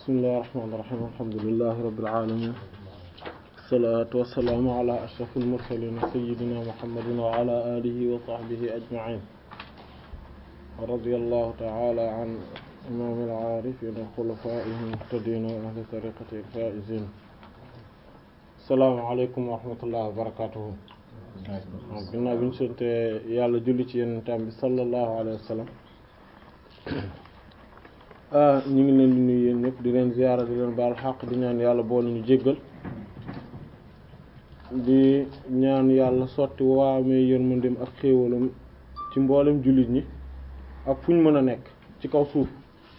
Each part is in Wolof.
bismillahi rahmaani rahiim alhamdulillahi rabbil aalamiin salaatu wassalaamu ala ashrafil mursaliin sayyidina muhammadin wa ala aalihi wa sahbihi ajma'iin wa radiyallahu ta'ala an imaamil aarifiin wa xulafaa'ihil muhtadiin wa ahli tariiqatihil faa'iziin assalaamu aleykum wa rahmatullahi wa barakaatuhu ginnaaw bi ñu sante yàlla julli ci yenentam bi sallallahu alayhi wa sallam ñu ngi leen di nuyu yéen ñëpp di leen ziyaara di leen baal xaq di ñaan yàlla boole ñu jéggal di ñaan yàlla sotti waamee yërmandeem ak xéewalam ci mboolem jullit ñi ak fu ñu mën a nekk ci kaw suuf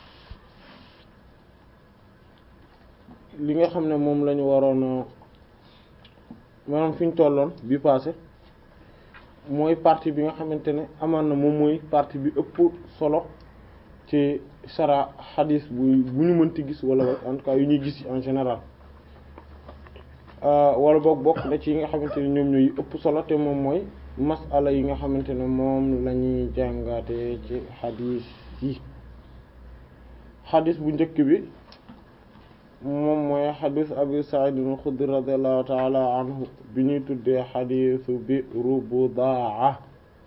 li nga xam ne moom lañu waroon maanaam fi ñu tolloon bi passé mooy partie bi nga xamante ne amaan na moom mooy partie bi ëpp solo ci sara xadis bu bu ñu mënti gis wala en tout cas yu ñuy gis en général wala boog bokk na ci yi nga xamante ne ñoom ñooy ëpp solo te moom mooy masala yi nga xamante ne moom la ñuy jàngaate ci xadis yi xadis bu njëkk bi moom mooy xadis abi Sa'id al-Khudri radiyallahu ta'ala anhu bi ñuy tuddee xadisu Bi'ru Budaa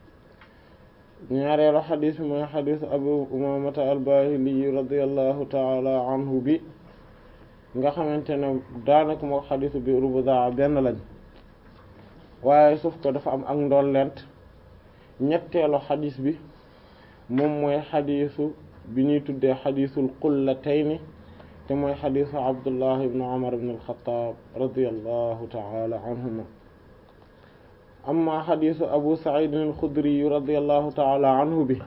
ñaareelu xadis bi mooy xadis abu Umaamata al-Baahili radiyallahu ta'ala anhu bi nga xamante ne daanaka moo xadisu Bi'ru Budaa benn lañ waaye sauf que dafa am ak ndollent ñetteelu xadis bi moom mooy xadisu bi ñuy tuddee xadisul qullatayni te mooy xadisu abdullah ibn umar ibn al-Khattab radiyallahu ta'ala anhuma amma xadisu abu sa'id al-Khudri radiyallahu ta'ala anhu bi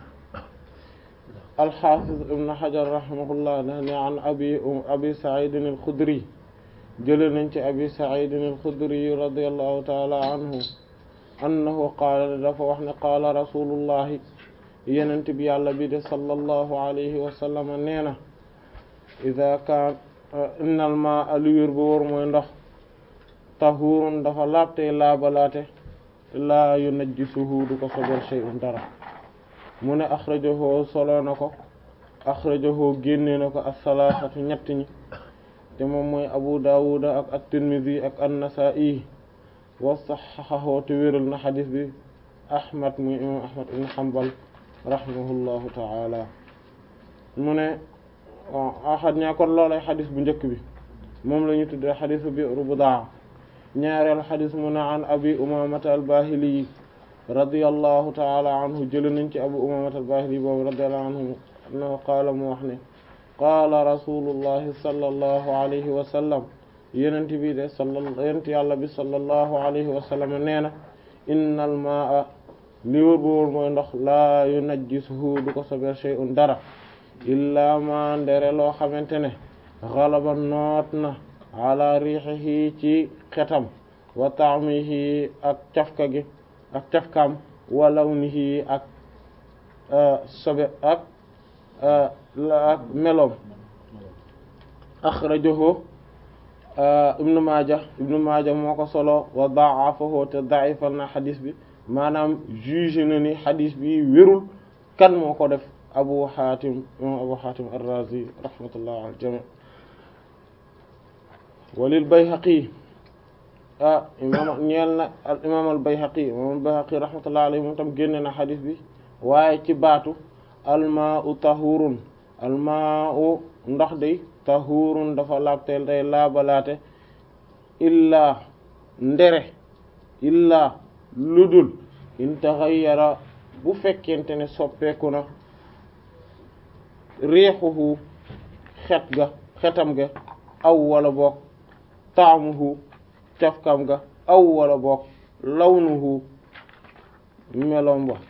al-Hafiz ibn Hajar rahimahullah ne an abi abi sa'id al-Khudri jële nañ ci abi sa'id al-Khudri radiyallahu ta'ala anhu annahu qaala dafa wax ne qaala rasulullahi yenent bi yàlla bi de sallallahu alayhi wa sallam nee na ida kaan innal ma aliwér ba war mooy ndox tahurun dafa laabtey laabalaate laa yunajjisuhu du ko sobal shay'un dara mu ne axrajahu solo na ko axrajahu génne na ko as-salaasatu ñett ñi te moom mooy abu daawuda ak at-tirmidhi ak an-nasaa'i wa saxxaxahu te wéral na xadis bi ahmad muy imam ahmad ibn hanbal rahimahullahu ta'ala mu ne waaw axad ñaa kon loolay xadis bu njëkk bi moom la ñu tuddee xadisu Bi'ru Budaa ñaareel xadis mu ne an abi umamata albahili radiyallahu taala anhu jële nañ ci abu umamata albahili boobu radiyallahu anhu annahu qaala mu wax ne qaala rasulullahi sallallahu alayhi wa sallam yenent bi de sala yenent yàlla bi sallallahu alayhi wa sallam nee na innal maa li wër bu wër mooy ndox laa yunajjisuhu du ko sobel shay'un dara illaa ma ndere loo xamante ne xalaba noot na ala riixihi ci xetam wa taamihi ak cafka gi ak cafkaam wa lawnihi ak sobe ak ak meloom axrajahu ibnu maaja ibnu maaja moo ko solo wa da'afahu te da'ifal na xadis bi maanaam juge na ni xadis bi wérul kan moo ko def abu xaatim imam abu xaatim ar-razi rahmatullah al jami walil bayhaqi ah imam ñeel na al imam al bayhaqi imam al bayhaqi rahmatullah alayhi moom tam génne na xadis bi waaye ci baatu almaa'u tahurun almaa'u ndox day tahurun dafa laabteel day laabalaate illaa ndere illaa ludul in taxayyara bu fekkente ne soppeeku na riixuhu xet ga xetam ga aw wala boog taamuhu cafkam ga aw wala boog lawnuhu melom ba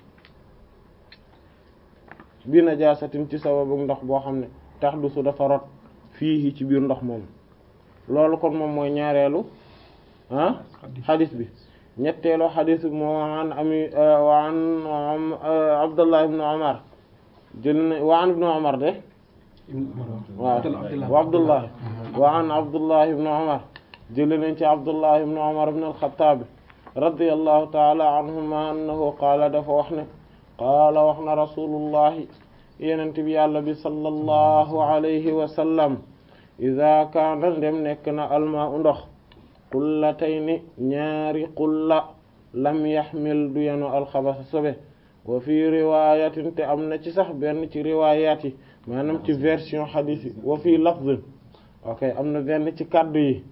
bi najaasatin ci sababu ndox boo xam ne tax du su dafa rot fii ci biir ndox moom loolu kon moom mooy ñaareelu ah xadis bi ñetteelu xadis bi moo an ami wa an Abdullah ibn Umar jël na wa an ibnu Umar de waaw wa Abdullah wa an Abdullah ibn Umar jële nañ ci Abdullah ibn Umar ibn al-Khattab radiyallahu ta'ala anhuma annahu qaala dafa wax ne qaala wax na rasulullahi yenent bi yàlla bi sallallahu alayhi wa sallam ida kaana ndem nekk na almaa u ndox qullatayni ñaari qulla lam yaxmil du yenu alxabasa sobe wa fi riwayatin te am na ci sax benn ci riwayat yi maanaam ci version hadith yi wa fi lafzin ok am na benn ci kaddu yi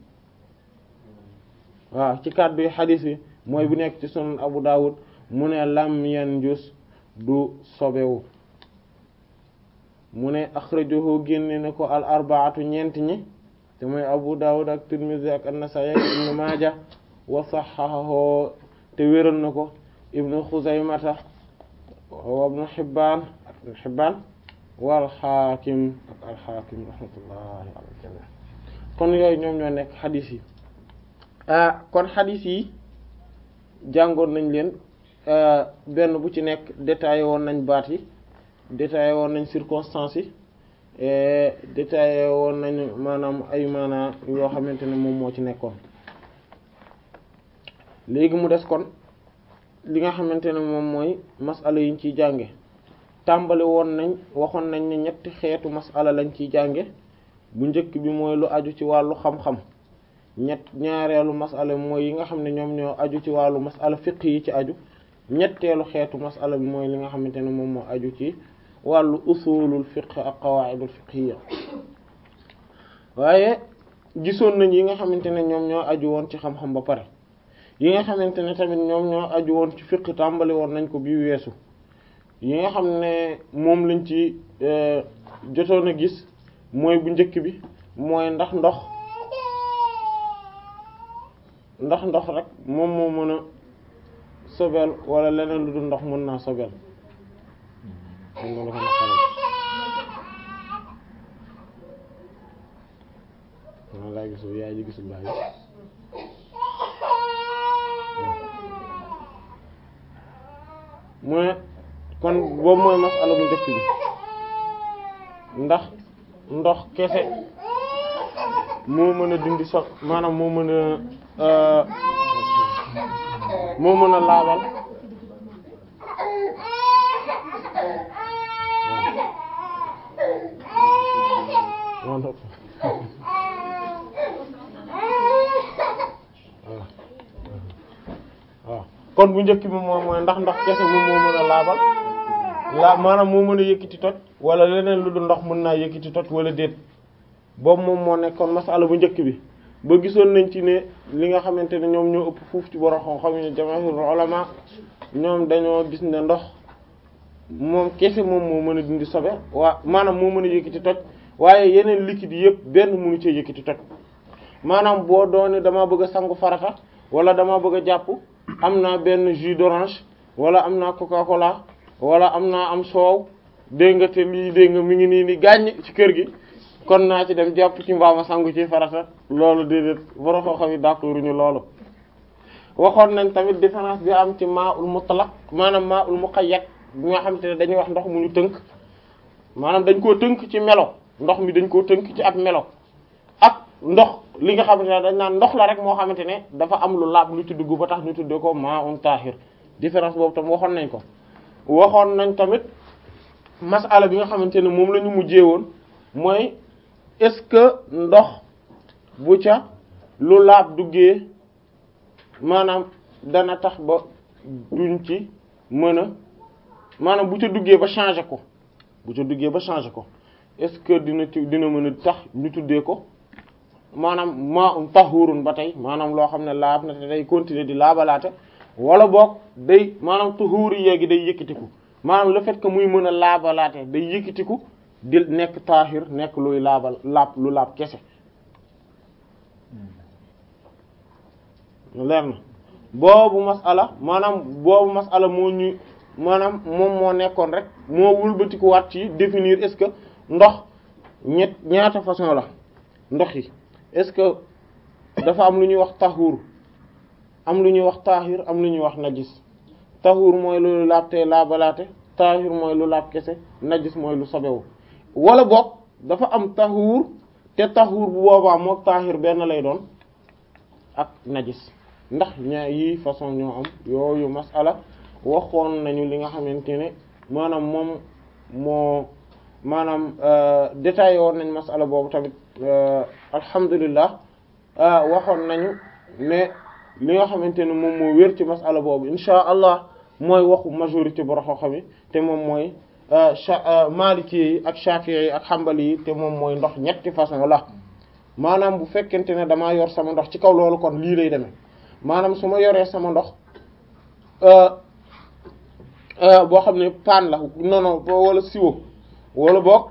waaw ci kaddu yi hadith yi mooy bu nekk ci sunan Abu Dawud mu ne lam yanjus du sobewu mu ne axrajahu génne na ko al arbaatu ñeent ñi te mooy Abu Dawud ak Tirmidhi ak an-Nasa'i ak Ibn Maaja wa sahhahahu te wéral na ko Ibn Khuzaymata wa Ibn Hibbaan ak Ibn Hibbaan wal Haakim ak al Haakim rahmatullahi ala al-jamii kon yooyu ñoom ñoo nekk xadis yi ah kon xadis yi jàngoon nañ leen benn bu ci nekk détaillé woon nañ baat yi détaillé woon nañ circonstances yi détaillé woon nañ maanaam ay maanaa yoo xamante ne moom moo ci nekkoon léegi mu des kon li nga xamante ne moom mooy masala yiñ ciy jànge tàmbali woon nañ waxoon nañ ne ñetti xeetu masala lañ ciy jànge bu njëkk bi mooy lu aju ci wàllu xam-xam ñett ñaareelu masala mooy yi nga xam ne ñoom ñoo aju ci wàllu masala fiq yi ci aju ñetteelu xeetu masala bi mooy li nga xamante ne moom moo aju ci wàllu usulul fiqh ak qawaidul fiqhiyya waaye gisoon nañ yi nga xamante ne ñoom ñoo aju woon ci xam-xam ba pare yi nga xamante ne tamit ñoom ñoo aju woon ci fiqh tàmbali woon nañ ko bii weesu yi nga xam ne moom lañ ci jotoon a gis mooy bu njëkk bi mooy ndax ndox ndax ndox rek moom moo mën a sobel wala leneen lu dul ndox mën naa sobel maa laa gisul yaay ji gisul baay mu ne kon boobu mooy masala bu njëkk bi ndax ndox kese moo mën a dindi so maanaam moo mën a moo mën a laabal waaw kon bu njëkk bi moom mooy ndax ndox kese moom moo mën a laabal la maanaam moo mën a yëkkati toj wala leneen lu dul ndox mën naa yëkkati toj wala déet boobu moom moo nekkoon masala bu njëkk bi ba gisoon nañ ci ne li nga xamante ne ñoom ñoo ëpp fuuf ci borom xam-xam yi jamaahirul ulama ñoom dañoo gis ne ndox moom kese moom moo mën a dindi sobe waa maanaam moo mën a yëkkati toj waaye yeneen liquide yëpp benn mënu cee yëkkati toj maanaam boo doone dama bëgg a sangu farata wala dama bëgg a jàpp am naa benn jus d'orange wala am naa coca cola wala am naa am soow dégg nga te lii dégg nga mi ngi nii ni gàññ ci kër gi kon naa ci dem jàpp ci mbaama sangu ci farata loolu déedéet borom xam yi d'accord ñu loolu waxoon nañ tamit différence bi am ci maa ul mutlaq maanaam maa ul muqayyad bi nga xam te ne dañuy wax ndox mu ñu tënk maanaam dañ koo tënk ci melo ndox mi dañ koo tënk ci ab melo ak ndox li nga xamante ne dañ naan ndox la rek moo xamante ne dafa am lu laab lu ci dugg ba tax ñu tuddee ko maa un tahir différence boobu tam waxoon nañ ko waxoon nañ tamit masala bi nga xamante ne moom la ñu mujjee woon mooy est-ce que ndox bu ca lu laab duggee maanaam dana tax ba duñ ci mën a maanaam bu ca duggee ba changer ko bu ca duggee ba changer ko est-ce que dina ci dina mën a tax ñu tuddee ko maanaam maa um tahurun ba tey maanaam loo xam ne laab na te day continuer di laabalaate wala boog day maanaam tuhuri yeegi day yëkkatiku maanaam le fait que muy mën a laabalaate day yëkkatiku di nekk taahir nekk luy laabal laab lu laab kese leer na boobu masala maanaam boobu masala moo ñu maanaam moom moo nekkoon rek moo wëlbatikuwaat ci définir est-ce que ndox ñett ñaata façon la ndox yi est-ce que dafa am lu ñuy wax taxuur am lu ñuy wax taahir am lu ñuy wax najis taxuur mooy lu laab te laabalaate taahir mooy lu laab kese najis mooy lu sobewu wala boog dafa am taxuur te taxuur bu boobaa mook taahir benn lay doon ak najis ndax ñaa yi façon ñoo am yooyu masala waxoon nañu li nga xamante ne maanaam moom moo maanaam détaillé woon nañ masala boobu tamit alhamdulilah waxoon nañu ne li nga xamante ne moom moo wér ci masala boobu insha allah mooy waxu majorité bu raxoo xam te moom mooy maliki yi ak shafi'i yi ak xambali yi te moom mooy ndox ñetti façon la maanaam bu fekkente ne damaa yor sama ndox ci kaw loolu kon lii lay demee maanaam su ma yoree sama ndox boo xam ne paan la non non wala siwo wala boog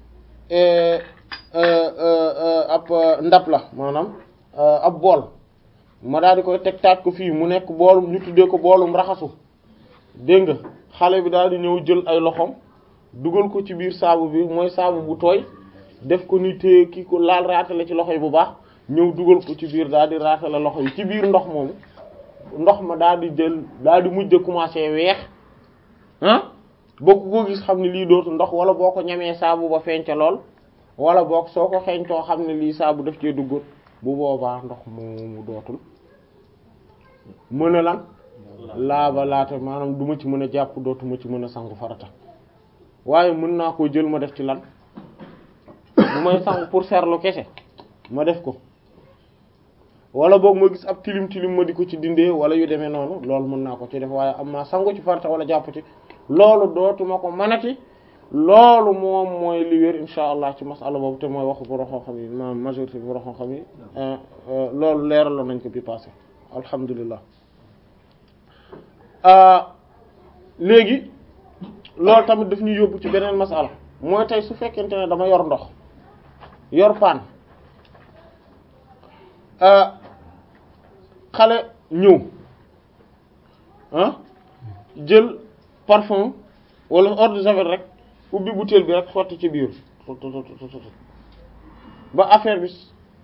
ab ndab la maanaam ab bool ma daal di koy teg taaj ko fii mu nekk boolum ñu tuddee ko boolum raxasu dégg nga xale bi daal di ñëw jël ay loxoom dugal ko ci biir saabu bi mooy saabu bu tooy def ko ni téye kii ko laal raatale ci loxo yi bu baax ñëw dugal ko ci biir daal di raatale loxo yi ci biir ndox moomu ndox ma daal di jël daal di mujj commencé weex ah boo ko gis xam ne lii dootu ndox wala boo ko ñamee saabu ba feeñ ca lool wala boog soo ko xeeñtoo xam ne lii saabu daf cee duggoon bu boobaa ndox moomu dootul mën a lan laaba laata maanaam du ma ci mën a jàpp dootuma ci mën a sangu farata waaye mën naa koo jël ma def ci lan bu may sangu pour seerlu kese ma def ko wala boog ma gis ab tilim tilim ma di ko ci dindee wala yu demee noonu loolu mën naa ko ci def waaye am naa sangu ci farata wala jàpp ci loolu dootuma ko mënati loolu moom mooy li wér insha allah ci masala boobu te mooy waxu bu roxoo xam yi ma majorité bu roxoo xam yi loolu leeraloon nañ ko bi passé alhamdulilah léegi loolu tamit daf ñu yóbbu ci beneen masala mooy tey su fekkente ne dama yor ndox yor paan xale ñëw ah jël parfum wala eau de javel rek ubbi bouteille bi rek sotti ci biir ba affaire bi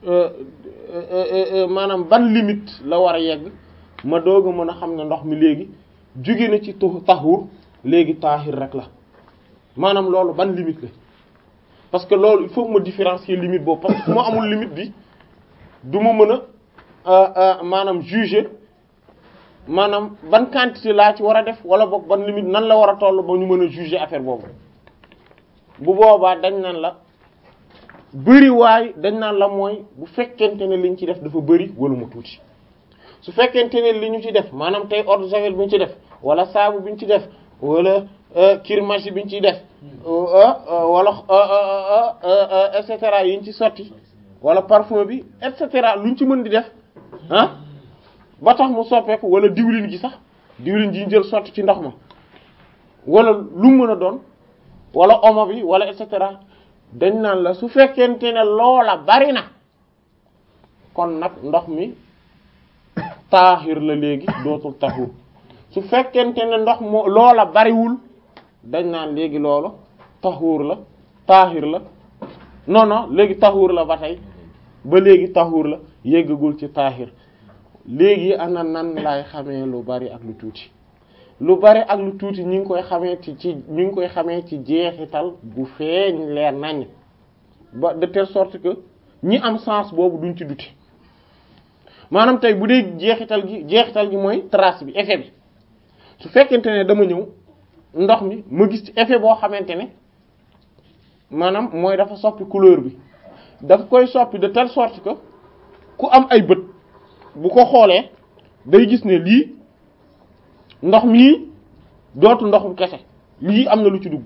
maanaam ban limite la war a yegg ma doog a mën a xam ne ndox mi léegi jóge na ci taxur léegi taahir rek la maanaam loolu ban limite la parce que loolu il faut ma différencier limite boobu parce que fu ma amul limite bi du ma mën a maanaam juger maanaam ban quantité laa ci war a def wala boog ban limite nan la war a toll ba ñu mën a juger affaire boobu bu boobaa dañ naan la bëri waay dañ naan la mooy bu fekkente ne liñ ci def dafa bëri wala mu tuuti su fekkente ne li ñu ci def maanaam tey eau de javel bi ñu ci def wala saabu bi ñu ci def wala kirmasi bi ñu ciy def wala et cetera yi ñu ci sotti wala parfum bi et cetera luñ ci mën di def ah ba tax mu soppeeku wala diwlin gi sax diwlin ji ñu jël sotti ci ndox ma wala lu mën a doon wala omo bi wala et cetera dañ naan la su fekkente ne loola bari na kon nag ndox mi taaxir la léegi dootul taxur su fekkente ne ndox moo loola bariwul dañ naan léegi loolu taxuur la taaxir la non non léegi taxuur la ba tey ba léegi taxuur la yéggagul ci taaxir léegi ana nan laay xamee lu bari ak lu tuuti lu bari ak lu tuuti ñi ngi koy xamee ci ci ñu ngi koy xamee ci jeexital gu feeñ leer nañ ba de telle sorte que ñi am sens boobu duñ ci duti maanaam tey bu dee jeexital gi jeexital gi mooy trace bi effet bi su fekkente ne dama ñëw ndox mi ma gis ci effet boo xamante ne maanaam mooy dafa soppi couleur bi daf koy soppi de telle sorte que ku am ay bët bu ko xoolee day gis ne lii ndox mii dootu ndoxum kese lii am na lu ci dugg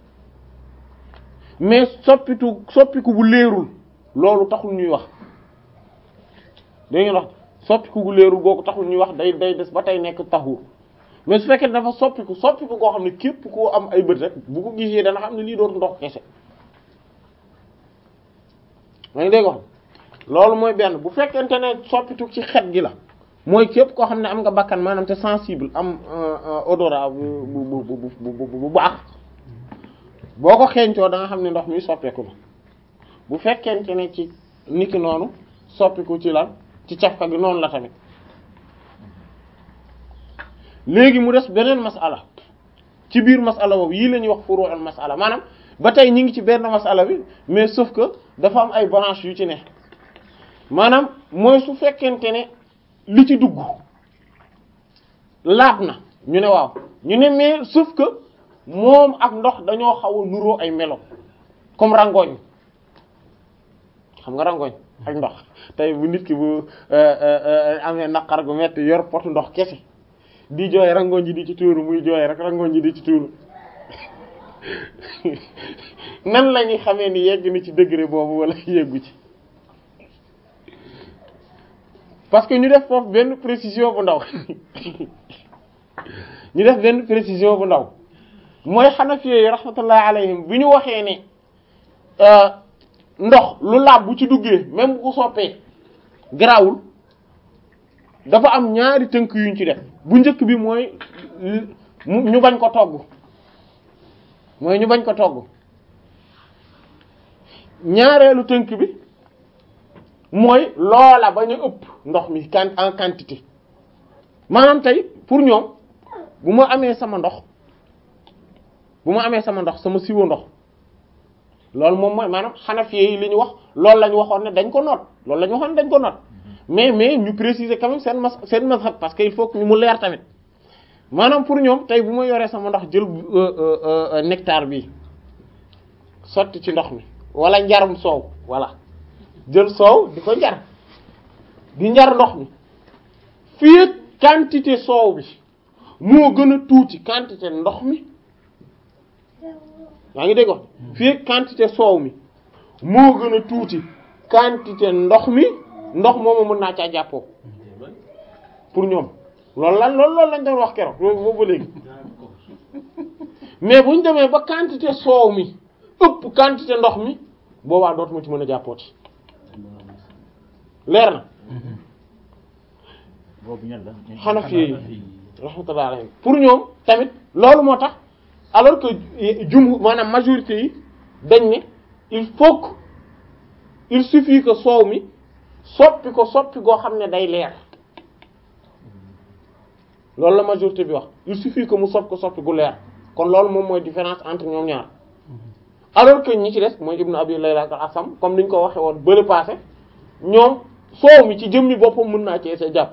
mais soppitu soppiku bu leerul loolu taxul ñuy wax da ngeen wax soppiku bu leerul googu taxul ñuy wax day day des ba tey nekk taxur mais su fekkee dafa soppiku soppiku koo xam ne képp koo am ay bët rek bu ko gisee dana xam ne lii dootu ndox kese ma ngi dégg wax loolu mooy benn bu fekkente ne soppitu ci xet gi la mooy képp koo xam ne am nga bakkan maanaam te sensible am odorat bu bu bu bu bu baax boo ko xeeñcoo da nga xam ne ndox mi soppeeku na bu fekkente ne ci niki noonu soppiku ci lan ci cafka gi noonu la tamit léegi mu des beneen masala ci biir masala boobu yii la ñuy wax furu'ul masala maanaam ba tey ñi ngi ci benn masala bi mais sauf que dafa am ay branches yu ci ne maanaam mooy su fekkente ne li ci dugg laab na ñu ne waaw ñu ne mais sauf que moom ak ndox dañoo xaw a nuroo ay melo comme rangooñ xam nga rangoñ ak ndox tey bu nit ki bu amee naqar gu metti yor potu ndox kese di jooy rangoñ ji di ci tuuru muy jooy rek rangoñ ji di ci tuuru nan la ñuy xamee ni yegg na ci degré boobu wala yeggu ci parce que ñu def foofu benn précision bu ndaw ñu def benn précision bu ndaw mooy Hanafi yi rahmatullahi alayhim bi ñu waxee ne ndox lu laab bu ci duggee même bu ko soppee garaawul dafa am ñaari tënk yuñ ci def bu njëkk bi mooy ñu bañ ko togg mooy ñu bañ ko togg ñaareelu tënk bi mooy loola bañ a ëpp ndox mi kan en quantité maanaam tey pour ñoom bu ma amee sama ndox bu ma amee sama ndox sama siwo ndox loolu moom mooy maanaam Hanafi yi li ñu wax loolu la ñu waxoon ne dañ ko noot loolu la ñu waxoon ne dañ ko noot mais mais ñu préciser quand même seen mas seen mazhab parce que il faut que mu leer tamit maanaam pour ñoom tey bu ma yoree sama ndox jël nectar bi sotti ci ndox mi wala njarum soow voilà jël soow di ko njar di njar ndox mi fii quantité soow bi moo gën a tuuti quantité ndox mi yaa ngi dégg fii quantité soow mi moo gën a tuuti quantité ndox mi ndox moomu mën naa caa jàppoo pour ñoom loolu lan loolu loolu lañ doon wax keroog boobu ba léegi mais bu ñu demee ba quantité soow mi ëpp quantité ndox mi boobaa dootuma ci mën a jàppooti leer na Hanafi yi rahmatullah alayhim pour ñoom tamit loolu moo tax alors que jum maanaam majorité yi dañ ne il faut que il suffit que soow mi soppi ko soppi goo xam ne day leer loolu la majorité bi wax il suffit que mu soppi ko soppi gu leer kon loolu moom mooy différence entre ñoom ñaar alors que ñi ci des mooy Ibn Abi Layla ak Asam comme niñ ko waxee woon bële passé ñoom soow mi ci jëmmi boppam mën naa ci sa jàpp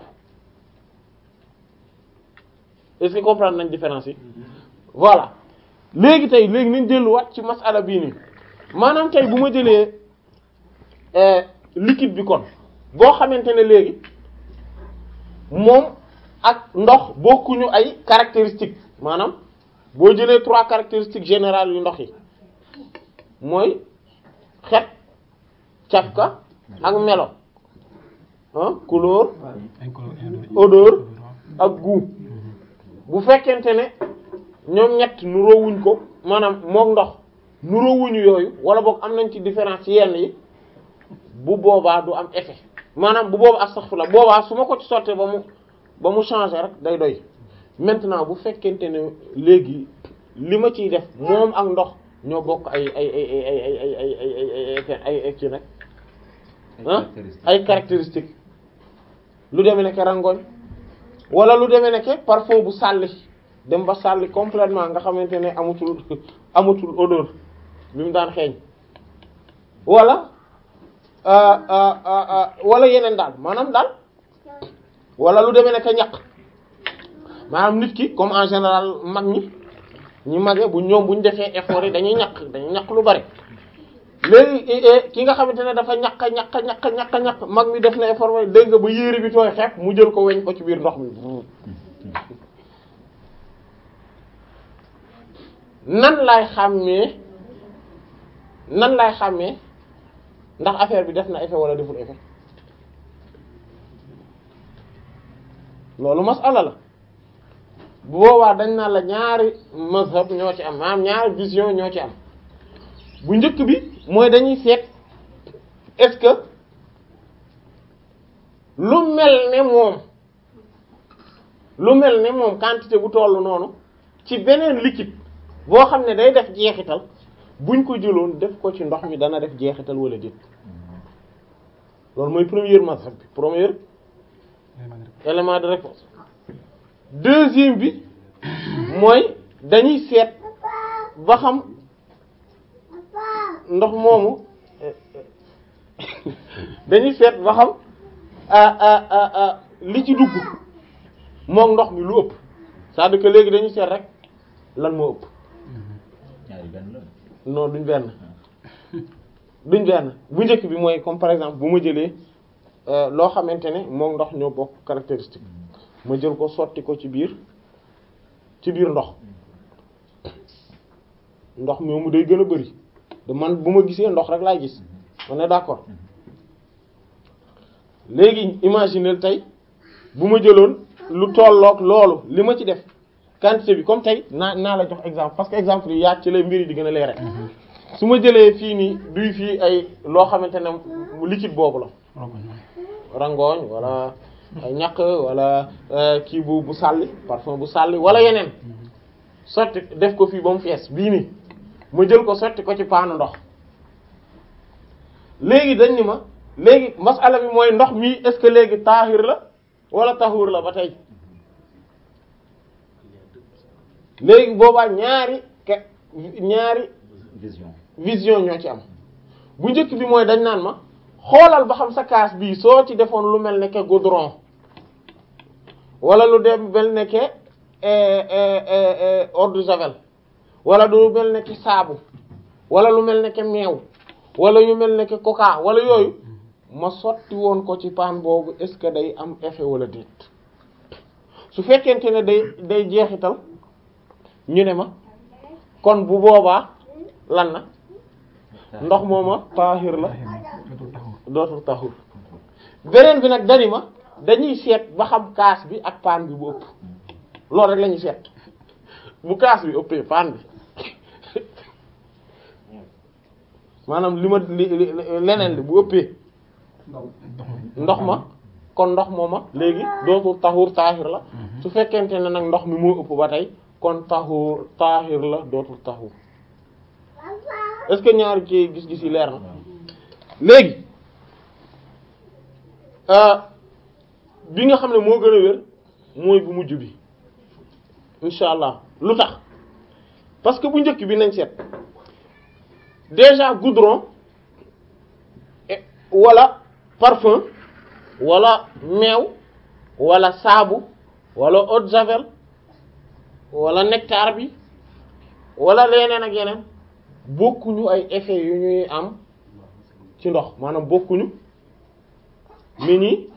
est-ce que comprendre nañ différence yi voilà léegi tey léegi nañ delluwaat ci masala bii nii maanaam tey bu ma jëlee liquide bi kon boo xamante ne léegi moom ak ndox bokkuñu ay caractéristiques maanaam boo jëlee trois caractéristiques générales yu ndox yi mooy xet cafka ak melo ah couleur odeur ak goût bu fekkente ne ñoom ñett nuroowuñ ko maanaam mook ndox nuroowuñu yooyu wala boog am nañ ci différence yenn yi bu boobaa du am effet maanaam bu boobaa astaghfirullah boobaa su ma ko ci sottee ba mu ba mu changer rek day doy maintenant bu fekkente ne léegi li ma ciy def moom ak ndox ñoo bokk ay ay ay ay ay ay ay ay ay ay ay ci nag ah ay caractéristiques lu demee nekk rangoñ wala lu demee nekk parfum bu sàlli dem ba sàlli complètement nga xamante ne amatul amatul odeur bi mu daan xeeñ wala wala yeneen daal maanaam daal wala lu demee nekk ñaq maanaam nit ki comme en général mag ñi ñi mage bu ñoom bu ñu defee effort yi dañuy ñaq dañuy ñaq lu bari léegi ki nga xamante ne dafa ñaq ñaq ñaq ñaq ñaq mag mi def na effort ba dégg nga ba yére bi tooy xepp mu jël ko weñ ko ci biir ndox mi nan laay xàmmee nan laay xàmmee ndax affaire bi def na effet wala deful effet loolu masala la bu boobaa dañ naan la ñaari mazhab ñoo ci am maanaam ñaari vision ñoo ci am bu njëkk bi mooy dañuy seet est-ce que lu mel ne moom lu mel ne moom quantité bu tollu noonu ci beneen liquide boo xam ne day def jeexital buñ ko jëloon def ko ci ndox mi dana def jeexital wala déet loolu mooy première mazhab bi premier élément de réponse deuxième bi mooy dañuy seet ba xam ndox moomu dañuy seet ba xam li ci dugg moom ndox mi lu ëpp c'est-à-dire que léegi dañuy seet rek lan moo ëpp non duñ benn duñ benn bu njëkk bi mooy comme par exemple bu ma jëlee loo xamante ne moom ndox ñoo bokk caractéristique ma jël ko sotti ko ci biir ci biir ndox ndox moomu day gën a bari de man bu ma gisee ndox rek laay gis on est d'accord léegi imaginer tey bu ma jëloon lu tolloog loolu li ma ci def quantité bi comme tey naa naa la jox exemple parce que exemple yi yaat ci lay mbiri di gën a leere su ma jëlee fii nii duy fii ay loo xamante ne liquide boobu la rangooñ wala ay ñaq wala kii bu bu sàlli parfum bu sàlli wala yeneen sotti def ko fii ba mu fees bii nii ma jël ko sotti ko ci paanu ndox léegi dañ ni ma léegi masala bi mooy ndox mi est-ce que léegi taahir la wala tahuur la ba tey léegi boobaa ñaari ke ñaari vision vision ñoo ci am bu njëkk bi mooy dañ naan ma xoolal ba xam sa kaas bii soo ci defoon lu mel ne que goudron wala lu dem mel ne que eau de javel wala lu mel ne que saabu wala lu mel ne que meew wala yu mel ne que coca wala yooyu ma sotti woon ko ci paan boobu est-ce que day am effet wala déet su fekkente ne day day jeexital ñu ne ma kon bu boobaa lan na ndox mooma taahir la dootul taxul beneen bi nag dani ma dañuy seet ba xam kaas bi ak paan bi bu ëpp loolu rek la ñuy seet bu kaas bi ëppee paan bi maanaam li ma li leneen li bu ëppee ndox ma kon ndox mooma léegi dootul taxur taahir la su fekkente ne nag ndox mi moo ëpp ba tey kon taxur taahir la dootul taxur est-ce que ñaari ci gis-gis yi leer na léegi bi nga xam ne moo gën a wér mooy bu mujj bi incha allah lu tax parce que bu njëkk bi nañ seet déjà goudron wala parfum wala meew wala saabu wala eau de javel wala nectar bi wala leneen ak yeneen bokkuñu ay effets yu ñuy am ci ndox maanaam bokkuñu mi nii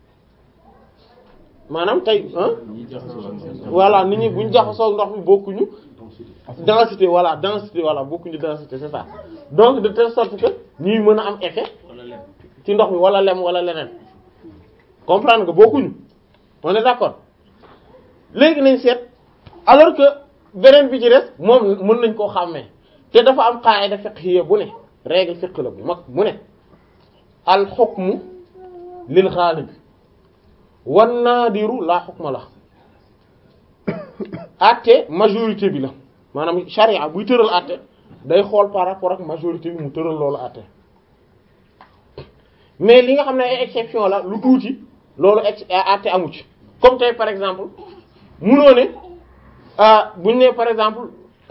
maanaam tey voilà nit ñi buñ jaxasoo ndox mi bokkuñu densité voilà densité voilà bokkuñu densité c'est ça donc de telle sorte que ñuy mën a am effet ci ndox mi wala lem wala leneen comprendre nga bokkuñu on est d'accord léegi nañ seet alors que beneen bi ci des moom mën nañ koo xàmmee te dafa am qaida fiqhiyya bu ne règle fiqh la bu mag mu ne al hukmu lil ghalib wan naadiru laa hukma la àtte majorité bi la maanaam charia buy tëral àtte day xool par rapport ak majorité bi mu tëral loolu àtte mais li nga xam ne ay exception la lu tuuti loolu ex àtte amu ci comme tey par exemple munoo ne buñ ne par exemple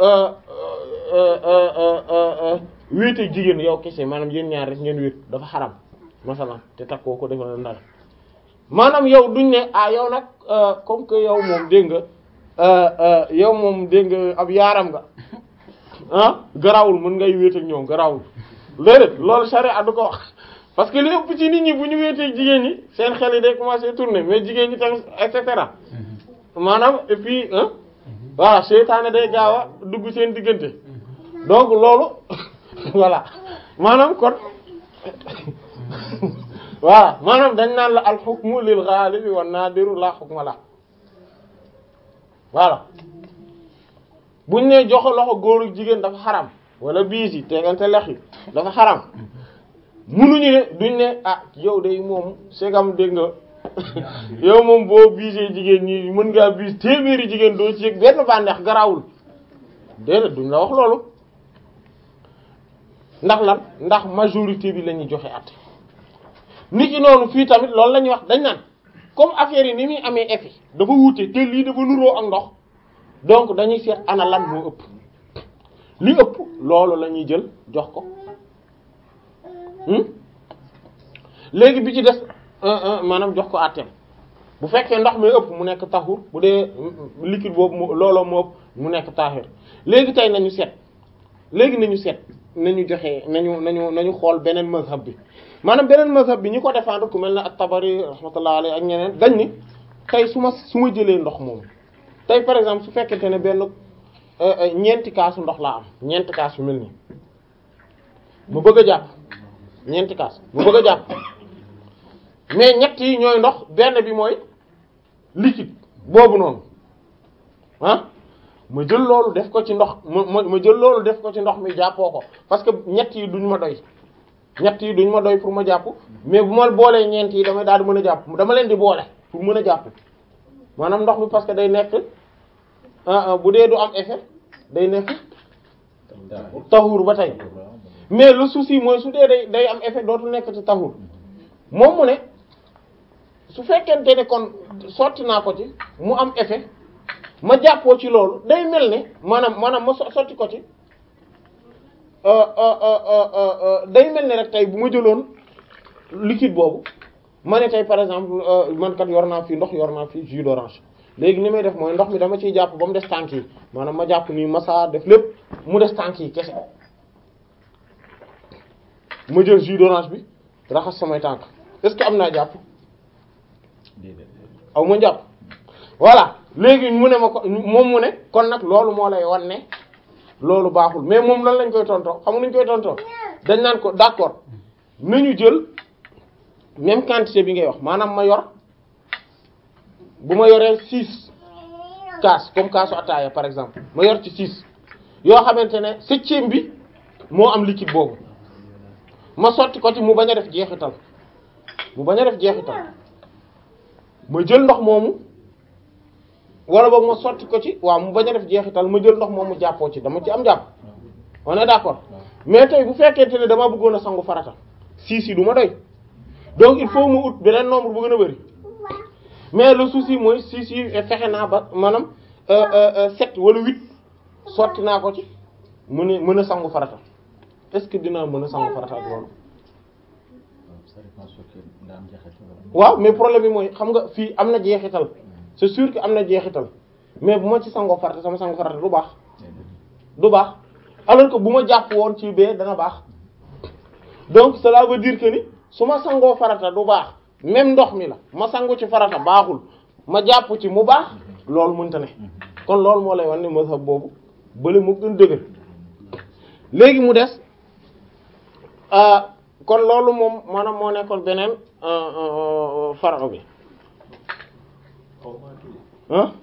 wéete jigéen yow kese maanaam yéen ñaar rek ngeen wéet dafa xaram masalan te takkoo ko defal ndar maanaam yow duñ ne ah yow nag comme que yow moom dégg nga yow moom dégg nga ab yaaram nga ah garawul mën ngay wéet ak ñoom garawul léeg loolu charia du ko wax parce que li ëpp ci nit ñi bu ñu wéetee jigéen ñi seen xel yi day commencer tourner mais jigéen ñi tamit et cetera maanaam et puis voilà seytaane day gaaw a dugg seen diggante donc loolu voilà maanaam kon voilà maanaam dañ naan la al hukmu lil ghalibi wan nadiru la hukma la voilà buñ ne joxe loxo góor ak jigéen dafa xaram wala biis yi tegante lex yi dafa xaram munuñu ne duñ ne ah yow day moom segam dégg nga yow moom boo biisee jigéen ñi mën ngaa biis téeméeri jigéen doo ci yëg benn bànneex garawul déedéet duñ la wax loolu ndax lan ndax majorité bi la ñuy joxe at nit ki noonu fii tamit loolu la ñuy wax dañ naan comme affaire yi ni muy amee effet dafa wuute te lii dafa nuroo ak ndox donc dañuy seet ana lan moo ëpp li ëpp loolu la ñuy jël jox ko léegi bi ci des maanaam jox ko àtteem bu fekkee ndox mi ëpp mu nekk taxur bu dee liquide boobu mu looloo moo ëpp mu nekk taahir léegi tey nañu seet léegi nañu seet nañu joxe nañu nañu nañu xool beneen mazhab bi maanaam beneen mazhab bi ñi ko défendre ku mel ne at-Tabari rahmatullah alayhi ak ñeneen dañ ni tey su ma su ma jëlee ndox moom tey par exemple su fekkente ne benn ñeenti kaasu ndox laa am ñeenti kaas yu mel nii mu bëgg a jàpp ñeenti kaas mu bëgg a jàpp mais ñett yi ñooy ndox benn bi mooy liquide boobu noonu ah ma jël loolu def ko ci ndox ma ma jël loolu def ko ci ndox mi jàppoo ko parce que ñett yi duñ ma doy ñett yi duñ ma doy pour ma jàpp mais bu ma boolee ñeent yi damay daal di mën a jàpp dama leen di boole pour mën a jàpp maanaam ndox mi parce que day nekk bu dee du am effet day nekk taxuur ba tey mais le souci mooy su dee day day am effet dootu nekk ci taxuur moom mu ne su fekkente ne kon sotti naa ko ci mu am effet ma jàppoo ci loolu day mel ne maanaam maanaam ma sotti ko ci day mel ne rek tey bu ma jëloon liquide boobu ma ne tey par exemple man kat yor naa fii ndox yor naa fii jus d'orange léegi ni may def mooy ndox mi dama ciy jàpp ba mu des tànk yi maanaam ma jàpp nii massa def lépp mu des tànk yi kese ma jël jus d'orange bi raxas samay tànk est-ce que am naa jàpp aw ma jàpp voilà léegi mu ne ma ko moom mu ne kon nag loolu moo lay wan ne loolu baaxul mais moom lan lañ koy tontoo xam nga nuñ koy tontoo dañ naan ko d'accord nañu jël même quantité bi ngay wax maanaam ma yor bu ma yoree six kaas comme kaasu ataaya par exemple ma yor ci six yoo xamante ne septième bi moo am liquide boobu ma sotti ko ci mu bañ a def jeexital mu bañ a def jeexital ma jël ndox moomu wala boog ma sotti ko ci waaw mu bañ a def jeexital ma jël ndox moomu jàppoo ci dama ci am jàpp on est d'accord mais tey bu fekkente ne dama bëggoon a sangu farata six yi du ma doy donc il faut mu ut beneen nombre bu gën a bari mais le souci mooy six yi fexe naa ba maanaam sept wala huit sotti naa ko ci mu ne mën a sangu farata est-ce que dinaa mën a sangu farata ak loolu waaw mais problème bi mooy xam nga fii am na jeexital c'est sûr que am na jeexital mais bu ma ci sangoo farata sama sangu farata du baax du baax alors que bu ma jàpp woon ci bee dana baax donc cela veut dire que ni su ma sangoo farata du baax même ndox mi la ma sangu ci farata baaxul ma jàpp ci mu baax loolu mënta ne kon loolu moo lay wan ne mazhab boobu bële mu gën dëgër léegi mu des kon loolu moom maanaam moo nekkoon beneen faro bi ah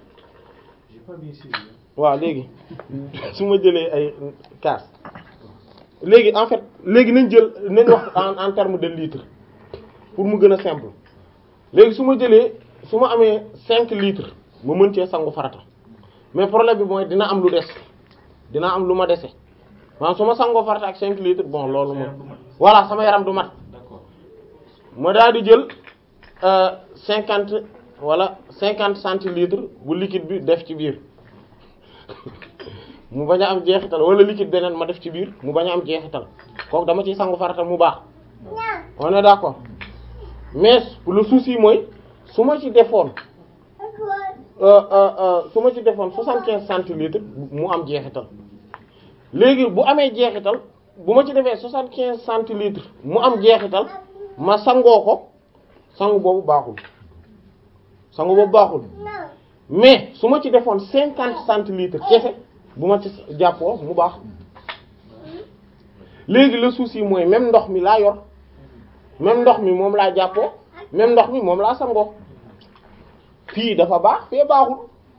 waaw léegi su ma jëlee ay kaas léegi en fait léegi nañ jël nañ wax en en terme de litre pour mu gën a simple léegi su ma jëlee su ma amee cinq litres ma mën cee sangu farata mais problème bi mooy dina am lu des dina am lu ma dese maanaam su ma sangoo farata ak cinq litres bon loolu moom voilà sama yaram du mat ma daal di jël cinquante wala cinquante centilitres bu liquide bi def ci biir mu bañ a am jeexital wala liquide beneen ma def ci biir mu bañ a am jeexital kooku dama ciy sangu farata mu baax on est d'accord mais le souci mooy su ma ci defoon su ma ci defoon soixante-quinze centilitres mu am jeexital léegi bu amee jeexital bu ma ci defee soixante-quinze centilitres mu am jeexital ma sangoo ko sangu boobu baaxul sangu boobu baaxul mais su ma ci defoon cinquante centilitres kese bu ma ci jàppoo mu baax léegi le souci mooy même ndox mi laa yor même ndox mi moom laa jàppoo même ndox mi moom laa sangoo fii dafa baax fee baaxul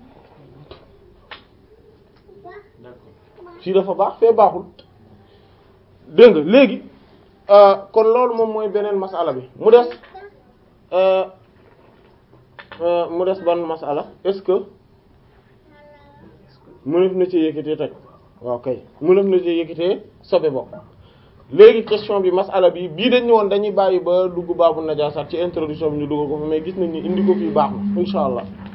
fii dafa baax fee baaxul dégg nga léegi kon loolu moom mooy beneen masala bi mu des mu des ban masala est-ce que mënef na ci yëkkatee toj waaw kay mënef na ci yëkkatee sobe bokk léegi question bi masala bi bii dañ woon dañuy bàyyi ba dugg baabu najaasaat ci introduction bi ñu dugg ko fa mais gis nañ ni indi ko fii baax na insha allah